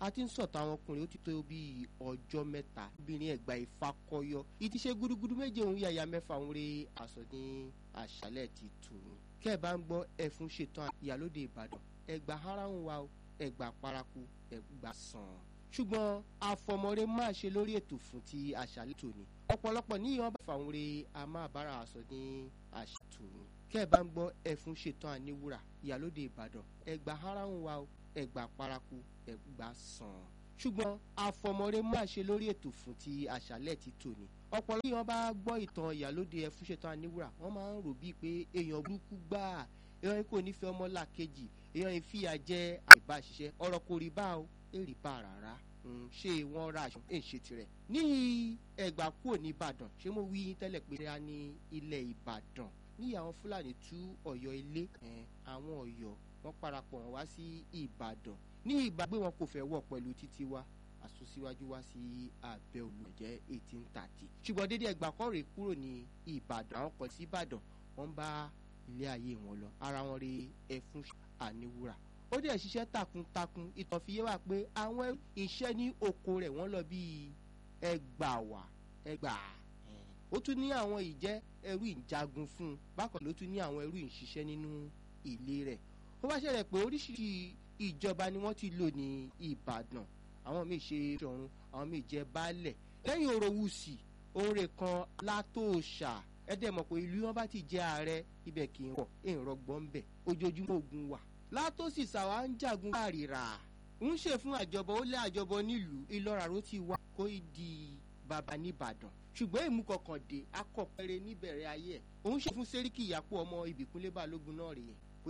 a ti ń sọ̀tọ̀ àwọn ọkùnrin ó ti tó bí ọjọ́ mẹ́ta obìnrin ẹ̀gbà ìfakọyọ ìtí ṣe gúdúgúdú méje òun yàyà mẹ́fà òun rí aṣọ ní àṣálẹ̀ ti tù ní. kẹ́ ẹ̀ bá ń gbọ́ ẹ̀fún ṣetán ìyálóde ìbàdàn ẹ̀gbà ara ń wa ẹ̀gbà paraku ẹ̀gbà sàn. ṣùgbọ́n àfọmọ́rẹ́ máa ṣe lórí ètò fún ti àṣálẹ̀ tòní ọ̀pọ̀lọpọ̀ níyàn bá fàwọn re a máa bára aṣọ ní àṣetò ní. kẹ́ ẹ̀ bá ń gbọ́ ẹ̀fún ṣetán àníwúrà ìyálóde ìbàdàn ẹ̀gbà ara ń wa ẹ̀gbà paraku ẹ̀gbà sàn. ṣùgbọ́n àfọmọ́rẹ́ máa ṣe lórí ètò fún ti àṣálẹ̀ ti tòní. ọ̀pọ̀lọpọ̀ níyàn bá gbọ́ ìtàn ìyálóde ẹ̀fún ṣetán àníwúrà wọ́n máa ń rò bíi pé èèyàn burúkú gbáà èèyàn yìí kò nífẹ̀ẹ́ ọmọlàkejì èèyàn yìí fìyà jẹ àìbáṣiṣẹ́ ọ̀rọ̀ kò rí bá o èrì bá rárá ṣé wọ́n ra aṣọ ẹ̀ ń ṣe tirẹ̀. ní ẹgbà kúrò ní ìbàdàn ṣé mo wí tẹ́lẹ̀ pé a ní ilẹ̀ ìbàdàn ní àwọn fúlàní tú ọ̀yọ́ ilé àwọn ọ̀yọ́ wọ́n parapọ̀ wọn wá sí ìbàdàn ní ìgbàgbé wọn kò fẹ́ wọ̀ pẹ̀lú títí wa àsúnṣíwájú wá sí abẹ́ olùjẹ́ eighteen thirty ṣùgbọ́n dédé ẹgbà kọ́rè kúrò ní ìbàdàn àwọn kan sí ìbàdàn wọ́n bá ilé ayé wọn lọ ara wọn rí ẹfún àníwúrà ó dẹ̀ ṣiṣẹ́ takuntakun ìtàn fi yé wa pé àwọn iṣẹ́ ní oko rẹ̀ wọ́n lọ bíi ẹgbàwà ẹgbà ó tún ní àwọn ìjẹ́ ẹrú ìjagun fún un bákan ló tún ní àwọn ẹrú ìṣiṣẹ́ nínú ilé rẹ̀ ó bá ṣẹlẹ̀ pé oríṣiríṣi ìjọba ni wọ́n ti lò ní ìbàdàn àwọn míì ṣe ṣọ̀run àwọn míì jẹ́ baálẹ̀ lẹ́yìn orowusi òun rè kan látòòṣà ẹ̀dẹ̀ mọ̀ pé ìlú wọn bá ti jẹ́ ààrẹ ibẹ̀ kì í rọ̀ èrò gbọ́n bẹ̀ ojoojúmọ́ ogun wà látòsí sàwa ń jagun káàrìrà ń ṣe fún àjọbọ ó lé àjọbọ nílùú ìlọra ló ti wá kó di bàbá nìbàdàn ṣùgbọ́n èmú kọkàn dé akọ̀pẹ̀rẹ̀ níbẹ̀rẹ̀ ayé ẹ̀ òun ṣe fún sẹ́ríkì ìyàpọ̀ ọmọ ìbíkúnlé balógun náà rèé